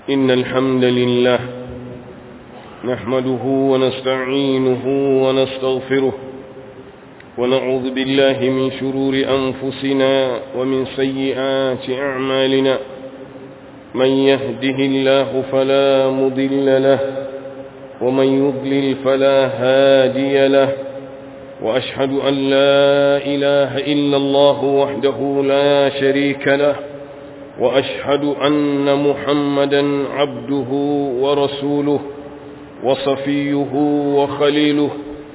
إن الحمد لله نحمده ونستعينه ونستغفره ونعوذ بالله من شرور أنفسنا ومن سيئات أعمالنا من يهده الله فلا مضل له ومن يضلل فلا هادي له وأشهد أن لا إله إلا الله وحده لا شريك له وأشهد أن محمدا عبده ورسوله وصفيه وخليله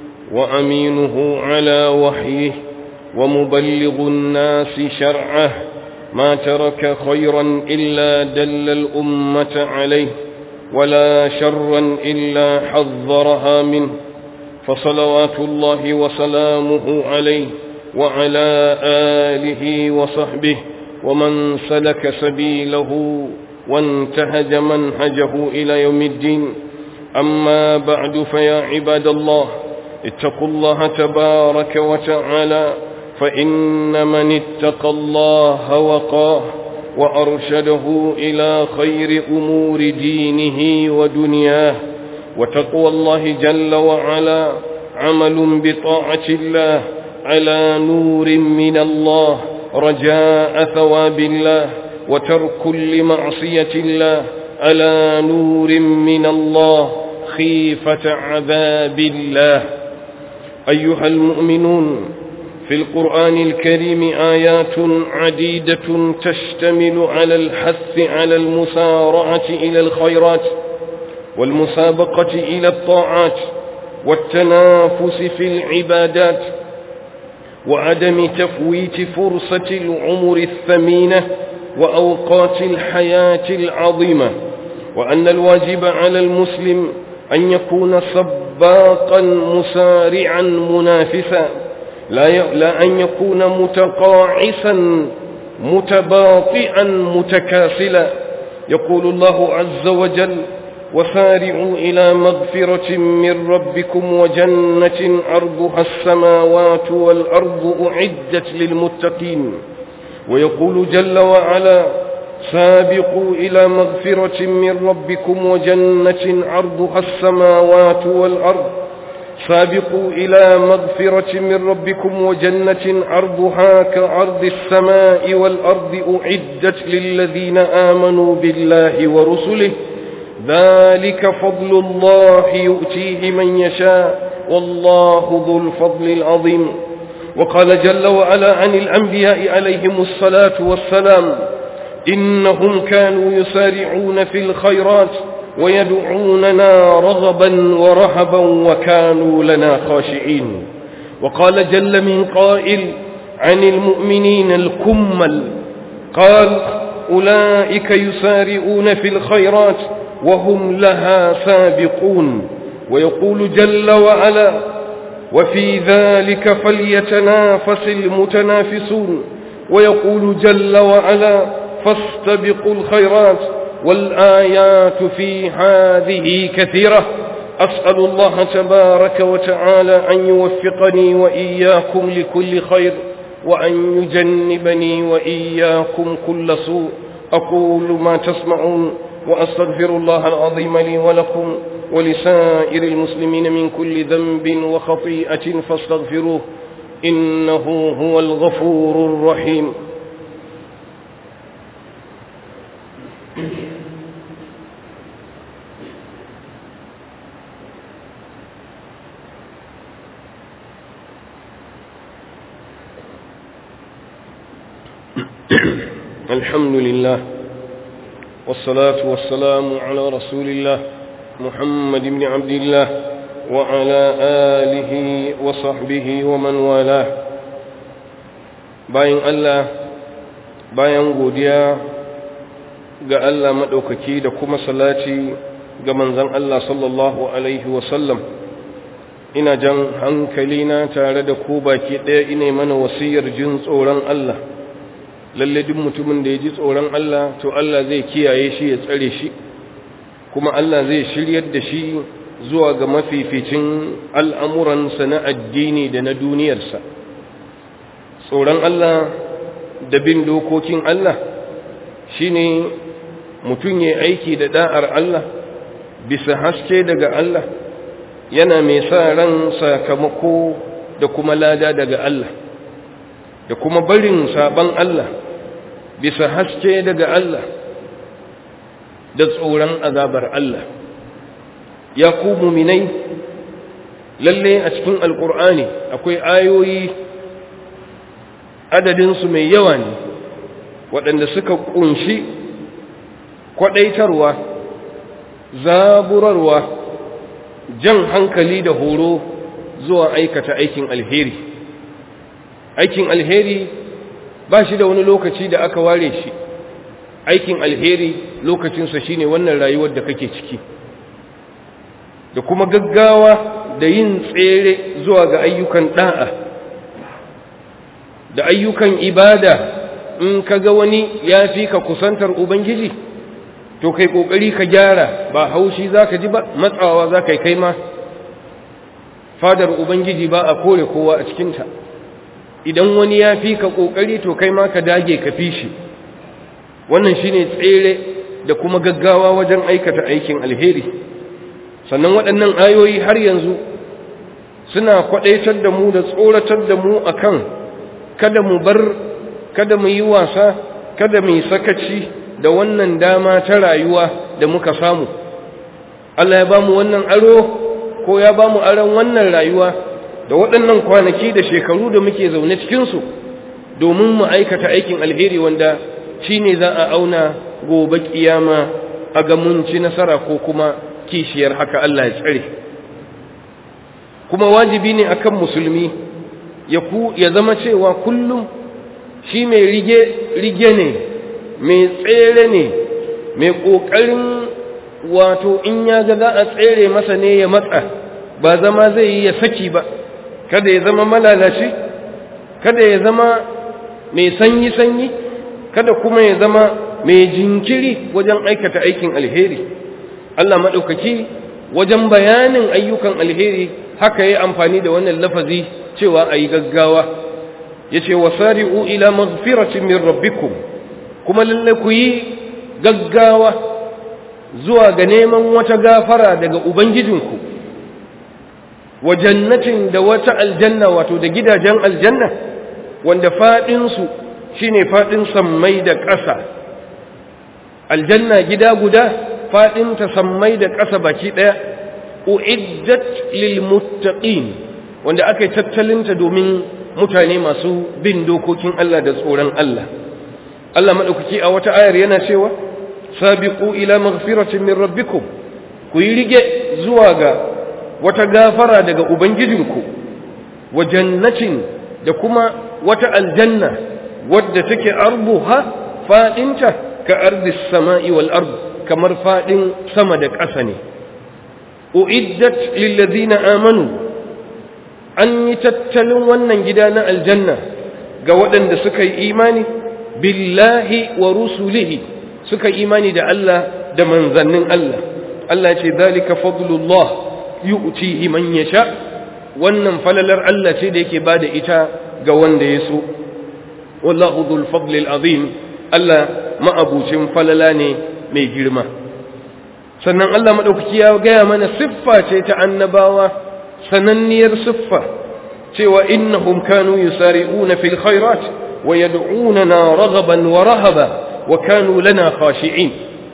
وأمينه على وحيه ومبلغ الناس شرعه ما ترك خيرا إلا دل الأمة عليه ولا شرا إلا حذرها منه فصلوات الله وسلامه عليه وعلى آله وصحبه ومن سلك سبيله وانتهج منهجه إلى يوم الدين أما بعد فيا عباد الله اتقوا الله تبارك وتعالى فإن من اتقى الله وقاه وأرشده إلى خير أمور دينه ودنياه وتقوى الله جل وعلا عمل بطاعة الله على نور من الله رجاء ثواب الله وترك لمعصية الله على نور من الله خيفة عذاب الله أيها المؤمنون في القرآن الكريم آيات عديدة تشتمل على الحث على المسارعة إلى الخيرات والمسابقة إلى الطاعات والتنافس في العبادات وعدم تفويت فرصة العمر الثمينة وأوقات الحياة العظيمة وأن الواجب على المسلم أن يكون سباقا مسارعا منافسا لا, لا أن يكون متقاعسا متباطئا متكاسلا يقول الله عز وجل وسارعوا إلى مغفرة من ربكم وجنة عرضها السماوات والأرض أعدت للمتقين ويقول جل وعلا سابقوا إلى مغفرة من ربكم وجنة عرضها السماوات والأرض سابقوا إلى مغفرة من ربكم وجنة عرضها كعرض السماء والأرض أعدت للذين آمنوا بالله ورسله ذلك فضل الله يؤتيه من يشاء والله ذو الفضل العظيم وقال جل وعلا عن الأنبياء عليهم الصلاة والسلام إنهم كانوا يسارعون في الخيرات ويدعوننا رغبا ورهبا وكانوا لنا خاشعين وقال جل من قائل عن المؤمنين الكمل قال أولئك يسارعون في الخيرات وهم لها سابقون ويقول جل وعلا وفي ذلك فليتنافس المتنافسون ويقول جل وعلا فاستبقوا الخيرات والآيات في هذه كثيرة أسأل الله تبارك وتعالى أن يوفقني وإياكم لكل خير وأن يجنبني وإياكم كل سوء أقول ما تسمعون وأستغفر الله العظيم لي ولكم ولسائر المسلمين من كل ذنب وخطيئة فاستغفروه إنه هو الغفور الرحيم الحمد لله والصلاة والسلام على رسول الله محمد بن عبد الله وعلى آله وصحبه ومن والاه bayan Allah bayan godiya ga Allah maɗaukaki da kuma salati ga manzon Allah sallallahu alaihi wasallam ina jan hankalina tare da ku baki ɗaya ina mana wasiyar jin tsoron Allah lalle duk mutumin da ya ji tsoron Allah to Allah zai kiyaye shi ya tsare shi kuma Allah zai shiryar da shi zuwa ga mafificin al'amuransa na addini da na duniyarsa tsoron Allah da bin dokokin Allah shine mutum ya aiki da da'ar Allah bisa haske daga Allah yana mai sa ran sakamako da kuma lada daga Allah da kuma barin saban Allah bisa haske daga Allah da tsoron azabar Allah ya ku muminai lalle a cikin alkur'ani akwai ayoyi adadinsu mai yawa ne waɗanda suka ƙunshi kwaɗaitarwa zaburarwa jan hankali da horo zuwa aikata aikin alheri aikin alheri ba shi da wani lokaci da aka ware shi aikin alheri lokacinsa shine wannan rayuwar da kake ciki da kuma gaggawa da yin tsere zuwa ga ayyukan da'a da ayyukan ibada in ka ga wani ya fi ka kusantar ubangiji to kai kokari ka gyara ba haushi zaka ji ba matsawa zaka kai ma fadar ubangiji ba a kore kowa a cikinta idan wani ya fi ka kokari to kai ma ka dage ka fi shi wannan shine tsere da kuma gaggawa wajen aikata aikin alheri sannan waɗannan ayoyi har yanzu suna kwaɗaitar da mu da tsoratar da mu akan kada mu bar kada mu yi wasa kada mu yi sakaci da wannan dama ta rayuwa da muka samu Allah ya ba mu wannan aro ko ya ba mu aron wannan rayuwa da waɗannan kwanaki da shekaru da muke zaune cikinsu domin mu aikata aikin alheri wanda shi ne za a auna gobe kiyama a ga mun ci nasara ko kuma kishiyar haka Allah ya tsare kuma wajibi ne akan musulmi ya ku ya zama cewa kullum shi mai rige rige ne mai tsere ne mai kokarin wato in ya ga za a tsere masa ne ya matsa ba zama zai yi ya saki ba kada ya zama malalaci kada ya zama mai sanyi sanyi kada kuma ya zama mai jinkiri wajen aikata aikin alheri Allah maɗaukaki wajen bayanin ayyukan alheri haka ya amfani da wannan lafazi cewa a yi gaggawa ya ce wasari'u ila maghfiratin min rabbikum kuma lalle ku yi gaggawa zuwa ga neman wata gafara daga ubangijinku wa jannatin da wata aljanna wato da gidajen aljanna wanda faɗinsu shine faɗin sammai da ƙasa aljanna gida guda faɗinta sammai da ƙasa baki ɗaya uiddat lil muttaqin wanda aka yi tattalinta domin mutane masu bin dokokin Allah da tsoron Allah Allah madaukaki a wata ayar yana cewa sabiqu ila maghfiratin min rabbikum ku yi rige zuwa ga wata gafara daga ubangijinku wa jannatin da kuma wata aljanna wadda take arbuha fadinta ka ardis sama'i wal ard kamar fadin sama da ƙasa ne uiddat lil ladina amanu an yi tattalin wannan gida na aljanna ga waɗanda suka yi imani billahi wa rusulihi suka imani da Allah da manzannin Allah Allah ce zalika fadlullah yu'tihi man yasha wannan falalar Allah ce da yake bada ita ga wanda ya so wallahu dhul fadlil azim Allah ma'abucin falala ne mai girma sannan Allah madaukaki ya gaya mana siffa ce ta annabawa sananniyar siffa cewa innahum kanu yusari'una fil khairat wa yad'unana raghaban wa rahaba wa kanu lana khashi'in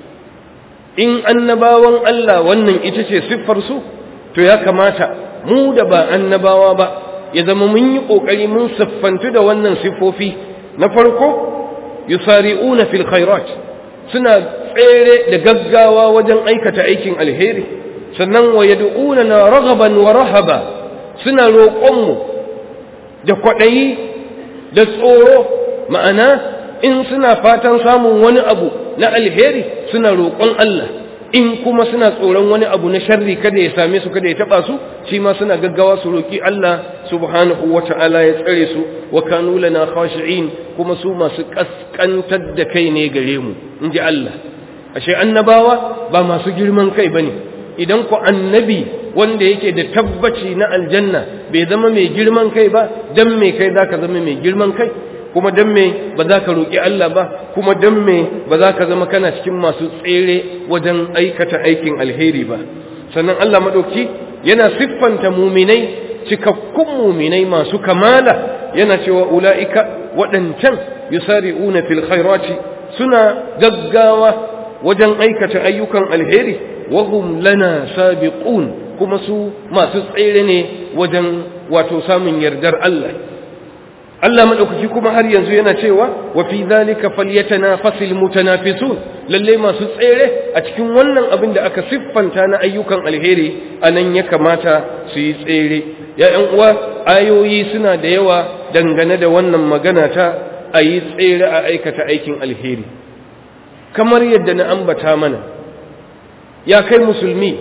in annabawan Allah wannan ita ce siffar su to ya kamata mu da ba annabawa ba ya zama mun yi kokari mun siffantu da wannan siffofi na farko yusari'una fil khairat suna tsere da gaggawa wajen aikata aikin alheri sannan wa yad'unana raghaban wa rahaba suna roƙonmu da kwaɗayi da tsoro ma'ana in suna fatan samun wani abu na alheri suna roƙon Allah in kuma suna tsoron wani abu na sharri kada ya same su kada ya taba su shi ma suna gaggawa su roƙi Allah subhanahu wata'ala ya tsare su wa kanu lana khashi'in kuma su masu kaskantar da kai ne gare mu inji Allah ashe annabawa ba masu girman kai bane idan ku annabi wanda yake da tabbaci na aljanna bai zama mai girman kai ba dan mai kai zaka zama mai girman kai kuma dan me ba za ka roƙi Allah ba kuma dan me ba za ka zama kana cikin masu tsere wajen aikata aikin alheri ba sannan Allah maɗauki yana siffanta muminai cikakkun muminai masu kamala yana cewa ula'ika waɗancan yusari'una fil khairati suna gaggawa wajen aikata ayyukan alheri wahum lana sabiqun kuma su masu tsere ne wajen wato samun yardar Allah Allah madaukaki kuma har yanzu yana cewa wa fi zalika falyatanafasil mutanafisun lalle masu tsere a cikin wannan abin da aka siffanta na ayyukan alheri anan ya kamata su yi tsere ya ƴan uwa ayoyi suna da yawa dangane da wannan magana ta a yi tsere a aikata aikin alheri kamar yadda na ambata mana ya kai musulmi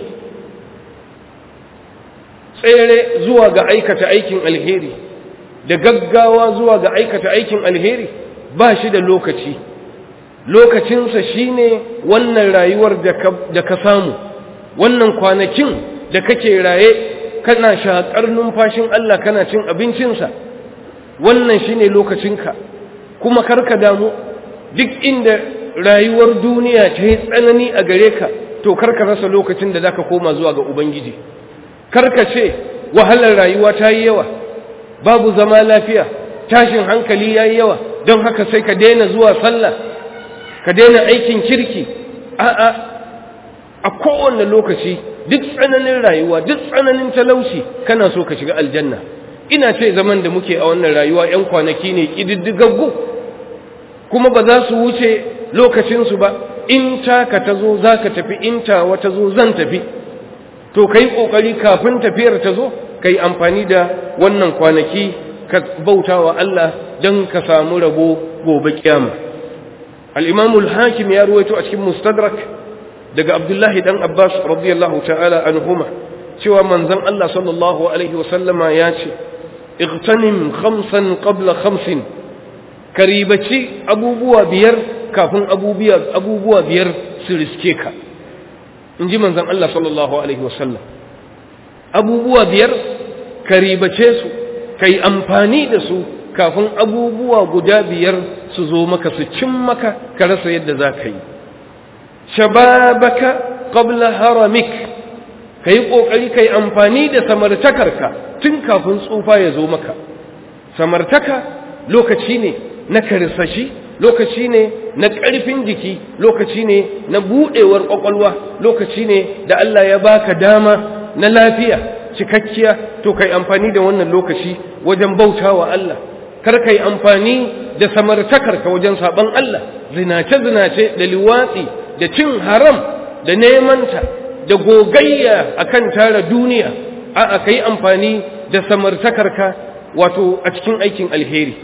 tsere zuwa ga aikata aikin alheri da gaggawa zuwa ga aikata aikin alheri ba shi da lokaci lokacinsa shine wannan rayuwar da ka samu wannan kwanakin da kake raye kana shaƙar numfashin Allah kana cin abincinsa wannan shine lokacinka kuma karka damu duk inda rayuwar duniya ta yi tsanani a gare ka to karka rasa lokacin da zaka koma zuwa ga ubangiji karka ce wahalar rayuwa ta yi yawa babu zama lafiya tashin hankali ya yi yawa don haka sai ka daina zuwa sallah ka daina aikin kirki a'a a kowane lokaci duk tsananin rayuwa duk tsananin talauci kana so ka shiga aljanna ina ce zaman da muke a wannan rayuwa 'yan kwanaki ne ƙididdigaggu kuma ba za su wuce lokacinsu ba in taka ta zo za ka tafi in tawa ta zo zan tafi to ka yi ƙoƙari kafin tafiyar ta zo ka yi amfani da wannan kwanaki ka bauta wa Allah don ka samu rabo gobe kyama al'imamul hakim ya ruwaito a cikin mustadrak daga abdullahi ɗan abbas radiyallahu ta'ala anhuma cewa manzon Allah sallallahu alaihi wasallama ya ce اغتنم خمسا قبل خمس karibaci abubuwa biyar kafin abubuwa biyar su riske ka in ji manzan Allah sallallahu Alaihi wasallam abubuwa biyar karibace su ka yi amfani da su kafin abubuwa guda biyar su zo maka su cin maka ka rasa yadda za ka yi shababaka qabla haramik ka yi ƙoƙari ka yi amfani da samartakarka tun kafin tsufa ya zo maka samartaka lokaci ne na karsashi lokaci ne na ƙarfin jiki lokaci ne na buɗewar ƙwaƙwalwa lokaci ne da Allah ya baka dama na lafiya cikakkiya to kai amfani da wannan lokaci wajen bautawa Allah kar kai amfani da samartakarka wajen saban Allah zinace zinace da liwatsi da cin haram da nemanta da gogayya akan tara duniya a'a kai amfani da samartakarka wato a cikin aikin alheri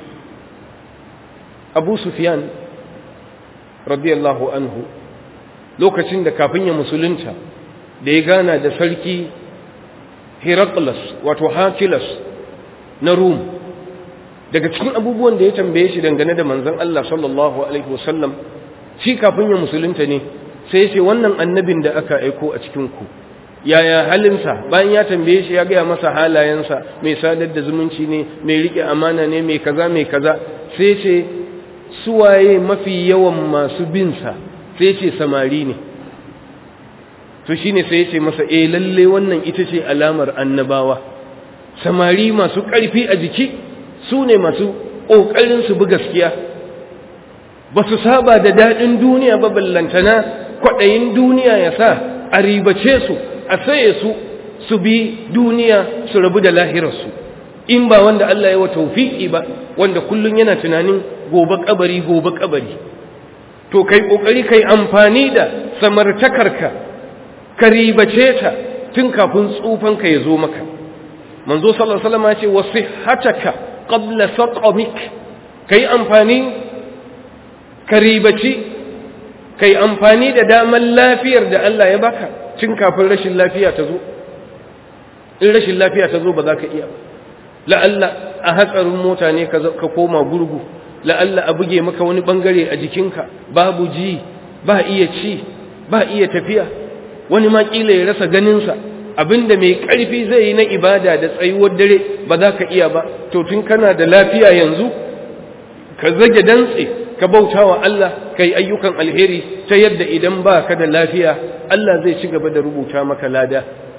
abu sufyan radiyallahu anhu lokacin da kafin ya musulunta da ya gana da sarki heraklas wato hakilas na rum daga cikin abubuwan da ya tambaye shi dangane da manzon Allah sallallahu alaihi wasallam shi kafin ya musulunta ne sai ya ce wannan annabin da aka aiko a cikin ku yaya halinsa bayan ya tambaye shi ya gaya masa halayensa mai sadar da zumunci ne mai riƙe amana ne mai kaza mai kaza sai ce suwaye mafi yawan masu binsa sai ce samari ne to shine sai ya ce masa eh lalle wannan ita ce alamar annabawa samari masu ƙarfi a jiki su ne masu ƙoƙarin su bi gaskiya ba su saba da daɗin duniya ba ballantana kwaɗayin duniya ya sa a ribace su a saye su su bi duniya su rabu da lahirarsu in ba wanda Allah ya wa taufiki ba wanda kullum yana tunanin gobe kabari gobe kabari to kai kokari kai amfani da samartakarka ka ribace ta tun kafin tsufanka ya zo maka manzo sallallahu alaihi wasallam ya ce wasihataka qabla saqamik kai amfani ka ribaci kai amfani da daman lafiyar da Allah ya baka tun kafin rashin lafiya ta zo in rashin lafiya ta zo ba za ka iya la'alla a hatsarin mota ne ka koma gurgu la'alla a buge maka wani bangare a jikinka babu ji ba iya ci ba iya tafiya wani ma kila ya rasa ganinsa abinda mai ƙarfi zai yi na ibada da tsayuwar dare ba za ka iya ba to tun kana da lafiya yanzu ka zage dantse ka bauta wa Allah ka yi ayyukan alheri ta yadda idan ba ka da lafiya Allah zai ci gaba da rubuta maka lada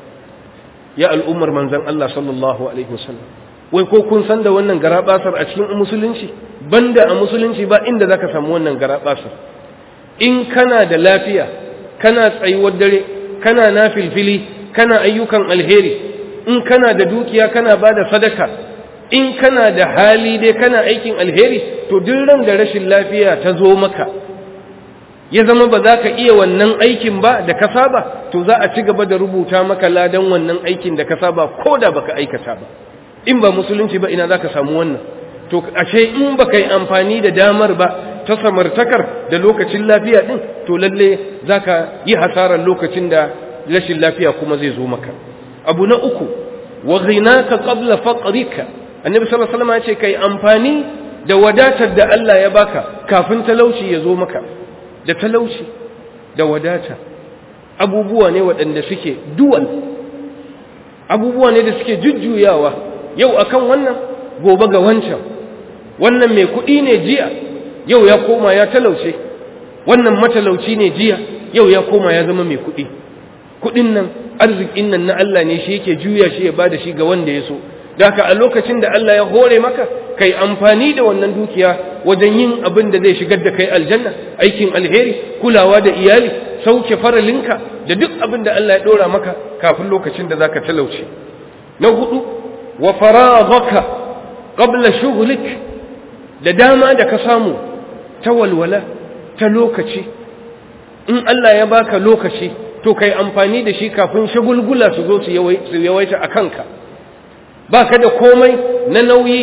ya al'ummar manzan Allah sallallahu alaihi wasallam wai ko kun san da wannan garabasar a cikin musulunci banda a musulunci ba inda zaka samu wannan garabasar in kana da lafiya kana tsayuwar dare kana nafilfili kana ayyukan alheri in kana da dukiya kana bada sadaka in kana da hali dai kana aikin alheri to duk ran da rashin lafiya ta zo maka ya zama ba za ka iya wannan aikin ba da ka saba to za a ci gaba da rubuta maka ladan wannan aikin da ka saba ko da baka aikata ba in ba musulunci ba ina za ka samu wannan to ashe in baka yi amfani da damar ba ta samartakar da lokacin lafiya din to lalle za ka yi hasarar lokacin da rashin lafiya kuma zai zo maka abu na uku wa ghinaka qabla faqrika annabi sallallahu alaihi wasallam ya ce kai amfani da wadatar da Allah ya baka kafin talauci ya zo maka da talauci da wadata abubuwa ne waɗanda suke duwal abubuwa ne da suke jujjuyawa yau akan wannan gobe ga wancan wannan mai kuɗi ne jiya yau ya koma ya talauce wannan matalauci ne jiya yau ya koma ya zama mai kuɗi kuɗin nan arzikin nan na Allah ne shi yake juya shi ya bada shi ga wanda ya so Daka a lokacin da Allah ya hore maka kai amfani da wannan dukiya wajen yin abin da zai shigar da kai aljanna aikin alheri kulawa da iyali sauke faralinka da duk abin da Allah ya dora maka kafin lokacin da zaka talauce na hudu wa faraghaka qabla shughlik da dama da ka samu ta walwala ta lokaci in Allah ya baka lokaci to kai amfani da shi kafin shagulgula su zo su yawaita a kanka ba ka da komai na nauyi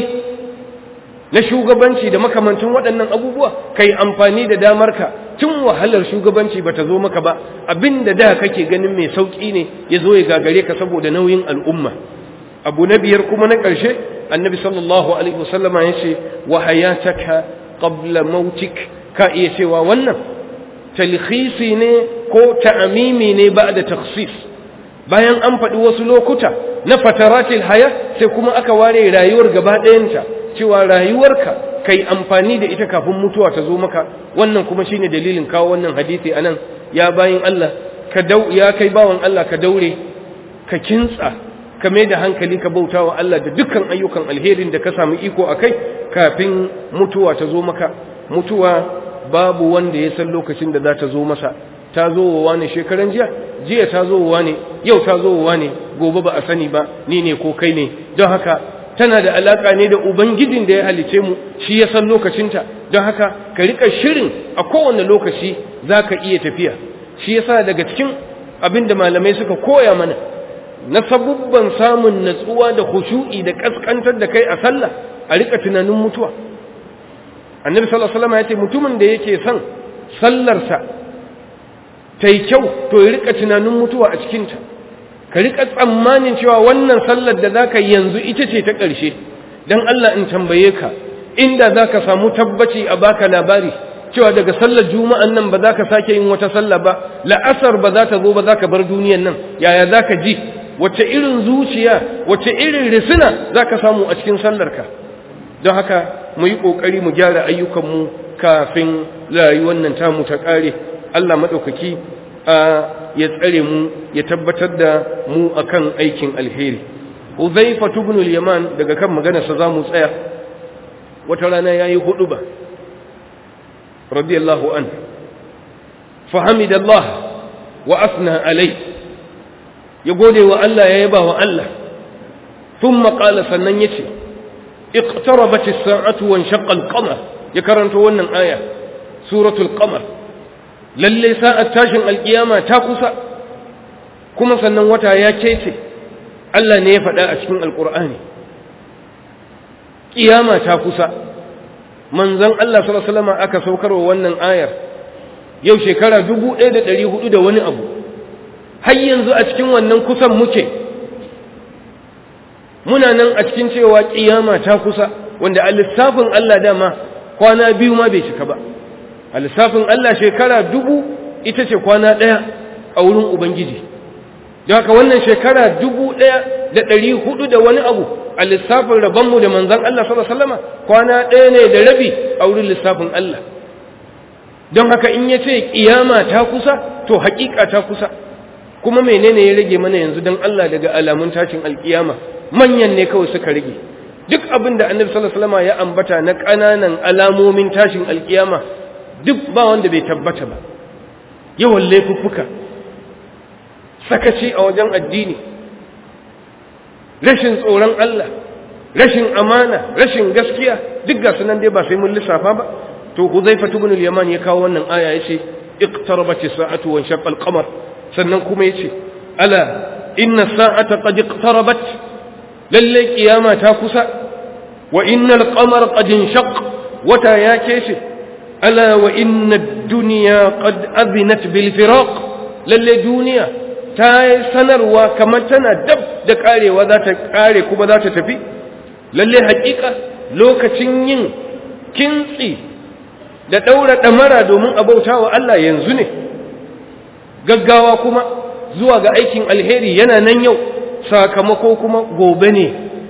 na shugabanci da makamantin waɗannan abubuwa kai amfani da damarka tun wahalar shugabanci ba ta zo maka ba abin da da kake ganin mai sauƙi ne ya zo ya gagare ka saboda nauyin al'umma abu na biyar kuma na ƙarshe annabi sallallahu alaihi wasallama ya ce wa hayataka qabla mautik ka iya cewa wannan talhisi ne ko ta'amimi ne ba da takhsis bayan an faɗi wasu lokuta na fataratil haya sai kuma aka ware rayuwar gaba ɗayanta cewa rayuwarka kai amfani da ita kafin mutuwa ta zo maka wannan kuma shine dalilin kawo wannan hadisi anan ya bayin Allah ka dau ya kai bawan Allah ka daure ka kintsa ka mai da hankali ka bauta wa Allah da dukkan ayyukan alherin da ka samu iko akai kafin mutuwa ta zo maka mutuwa babu wanda ya san lokacin da za ta zo masa ta zo wa wani shekaran jiya jiya ta zo wa ne yau ta zo wa ne gobe ba a sani ba ni ne ko kai ne don haka tana da alaka ne da ubangijin da ya halice mu shi ya san lokacinta don haka ka rika shirin a kowane lokaci za ka iya tafiya shi yasa daga cikin abin da malamai suka koya mana na sabubban samun natsuwa da khushu'i da kaskantar da kai a sallah a rika tunanin mutuwa annabi sallallahu alaihi wasallam ya ce mutumin da yake son sallarsa ta yi kyau to ya rika tunanin mutuwa a cikinta ka rika tsammanin cewa wannan sallar da za ka yanzu ita ce ta ƙarshe don Allah in tambaye ka inda za ka samu tabbaci a baka labari cewa daga sallar juma'an nan ba za ka sake yin wata sallah ba la'asar ba za ta zo ba za ka bar duniyan nan yaya za ka ji wace irin zuciya wace irin risina za ka samu a cikin sallarka don haka mu yi ƙoƙari mu gyara ayyukanmu kafin rayuwar nan tamu ta ƙare Allah maɗaukaki ya tsare mu ya tabbatar da mu akan aikin alheri Uzaifa ibn al-Yaman daga kan maganarsa zamu tsaya wata rana yayi huduba radiyallahu an fahamidallah wa asna alai ya gode wa Allah ya yaba wa Allah thumma qala sannan yace iqtarabat as-sa'atu wa inshaqqa al-qamar ya karanto wannan aya suratul qamar lalle sa'ar tashin alkiyama ta kusa kuma sannan wata ya kece Allah ne ya faɗa a cikin alkur'ani kiyama ta kusa manzon Allah sallallahu alaihi wasallam aka saukarwa wannan ayar yau shekara 1400 da wani abu har yanzu a cikin wannan kusan muke muna nan a cikin cewa kiyama ta kusa wanda a lissafin Allah dama kwana biyu ma bai cika ba a lissafin Allah shekara dubu ita ce kwana ɗaya a wurin Ubangiji don haka wannan shekara dubu ɗaya da ɗari hudu da wani abu a lissafin rabonmu da manzan Allah sallallahu alaihi wasallama kwana ɗaya ne da rabi a wurin lissafin Allah don haka in ya ce ƙiyama ta kusa to haƙiƙa ta kusa kuma menene ya rage mana yanzu don Allah daga alamun tashin alƙiyama manyan ne kawai suka rage duk abin da annabi sallallahu alaihi wasallama ya ambata na ƙananan alamomin tashin alƙiyama duk ba wanda bai tabbata ba yawan laifuffuka sakaci a wajen addini rashin tsoron Allah rashin amana rashin gaskiya duk ga sunan dai ba sai mun lissafa ba to Huzaifa ibn al-Yaman ya kawo wannan aya yace iqtarabat as-sa'atu wa shaqqa al-qamar sannan kuma yace ala inna as-sa'ata qad iqtarabat lalle kiyama ta kusa wa inna al-qamara qad inshaq wata ya keshe ala wa inna ad-dunya qad adhinat bil firaq lalle duniya ta yi sanarwa kamar tana dab da karewa za ta kare kuma za ta tafi lalle hakika lokacin yin kintsi da ɗaura ɗamara domin a bauta wa Allah yanzu ne gaggawa kuma zuwa ga aikin alheri yana nan yau sakamako kuma gobe ne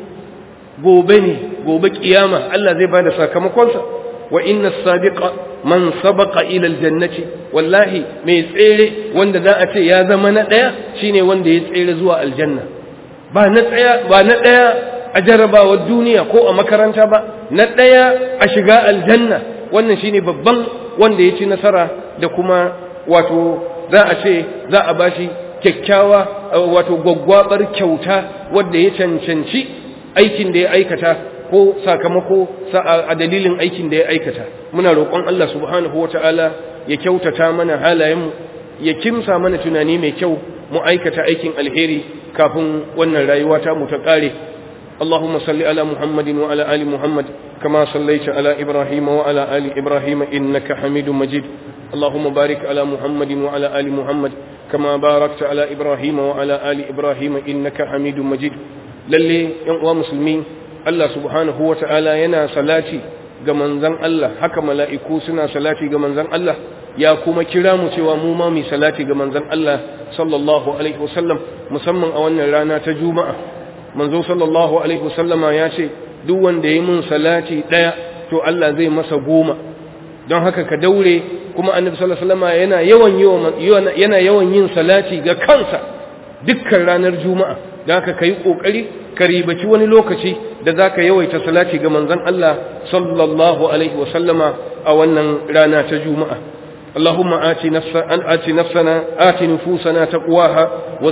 gobe ne gobe kiyama Allah zai bada sakamakonsa wa inna sadiqa man sabaqa ila aljannati wallahi mai tsere wanda za a ce ya zama na daya shine wanda ya tsere zuwa aljanna ba na tsaya ba na daya a jarabawar duniya ko a makaranta ba na daya a shiga aljanna wannan shine babban wanda ya ci nasara da kuma wato za a ce za a bashi kyakkyawa wato gwaggwabar kyauta wanda ya cancanci aikin da ya aikata ko sakamako a dalilin aikin da ya aikata muna roƙon Allah subhanahu wata'ala ya kyautata mana halayenmu ya kimsa mana tunani mai kyau mu aikata aikin alheri kafin wannan rayuwa ta mu ta ƙare اللهم صل على محمد وعلى آل محمد كما صليت على إبراهيم وعلى آل إبراهيم إنك حميد مجيد اللهم بارك على محمد وعلى آل محمد كما باركت على إبراهيم وعلى آل إبراهيم إنك حميد مجيد للي ينقوى مسلمين الله سبحانه وتعالى ينا صلاتي ga manzan Allah haka mala'iku suna salati ga manzan Allah ya kuma kira mu cewa mu ma mu salati ga manzan Allah sallallahu alaihi wasallam musamman a wannan rana ta juma'a manzo sallallahu alaihi wasallama ya ce duk wanda ya mun salati daya to Allah zai masa goma don haka ka daure kuma annabi sallallahu alaihi wasallama yana yawan yana yawan yin salati ga kansa dukkan ranar juma'a don haka kai kokari ka ribaci wani lokaci da zaka yawaita salati ga manzon Allah sallallahu alaihi wasallama a wannan rana ta juma'a اللهم آت, نفس أن آت نفسنا آت نفوسنا تقواها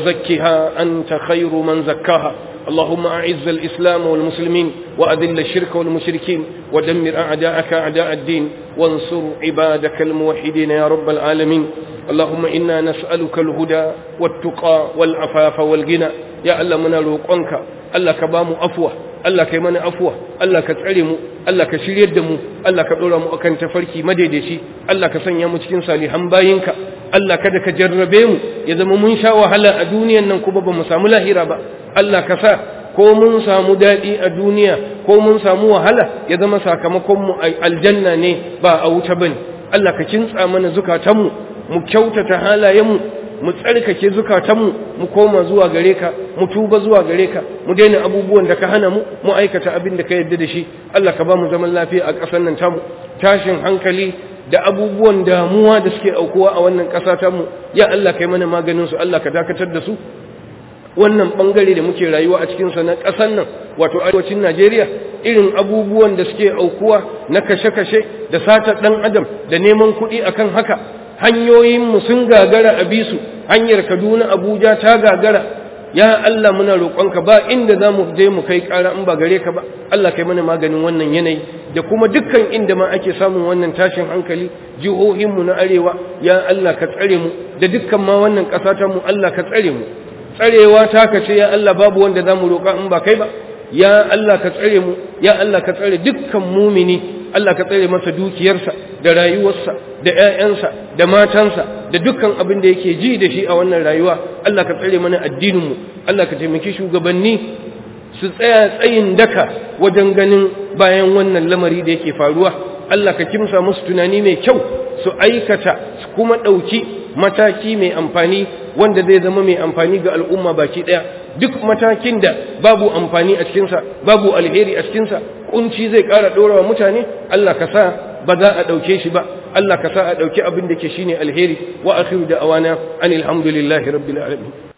وزكها أنت خير من زكاها اللهم أعز الإسلام والمسلمين وأذل الشرك والمشركين ودمر أعداءك أعداء الدين وانصر عبادك الموحدين يا رب العالمين اللهم إنا نسألك الهدى والتقى والعفاف والغنى يا الله من روقنك الله كبام أفوه Allah kai mana afuwa Allah ka tsare mu Allah ka shiryar da mu Allah ka dora mu akan tafarki madaidaici Allah ka sanya mu cikin salihan bayinka Allah kada ka jarrabe mu ya zama mun sha wahala a duniyan nan kuma ba mu samu lahira ba Allah ka sa ko mun samu daɗi a duniya ko mun samu wahala ya zama sakamakon mu aljanna ne ba a wuta bane Allah ka kintsa mana zukatanmu mu kyautata halayenmu mu tsarkake zukatanmu mu koma zuwa gare ka mu tuba zuwa gare ka mu daina abubuwan da ka hana mu mu aikata abin da ka yarda da shi Allah ka ba mu zaman lafiya a ƙasar nan tamu tashin hankali da abubuwan damuwa da suke aukuwa a wannan ƙasa tamu ya Allah kai mana maganin su Allah ka dakatar da su wannan bangare da muke rayuwa a cikin sa na ƙasar nan wato arewacin Najeriya irin abubuwan da suke aukuwa na kashe-kashe da satar dan adam da neman kuɗi akan haka hanyoyinmu sun gagara a bisu hanyar kaduna abuja ta gagara ya Allah muna roƙonka ba inda za mu je mu kai ƙara in ba gare ka ba Allah kai mana maganin wannan yanayi da kuma dukkan inda ma ake samun wannan tashin hankali jihohinmu na arewa ya Allah ka tsare mu da dukkan ma wannan ƙasa ta mu Allah ka tsare mu tsarewa ta ka ce ya Allah babu wanda za mu roƙa in ba kai ba ya Allah ka tsare mu ya Allah ka tsare dukkan mumini Allah ka tsare masa dukiyarsa da rayuwarsa da ƴaƴansa da matansa da dukkan abin da yake ji da shi a wannan rayuwa Allah ka tsare mana addininmu Allah ka taimaki shugabanni su tsaya tsayin daka wajen ganin bayan wannan lamari da yake faruwa Allah ka kimsa musu tunani mai kyau su aikata su kuma ɗauki mataki mai amfani wanda zai zama mai amfani ga al'umma baki ɗaya duk matakin da babu amfani a cikinsa babu alheri a cikinsa kunci zai ƙara ɗora wa mutane Allah ka sa ba za a ɗauke shi ba Allah ka sa a ɗauki abin da ke shine alheri wa akhiru da awana anil hamdulillahi rabbil alamin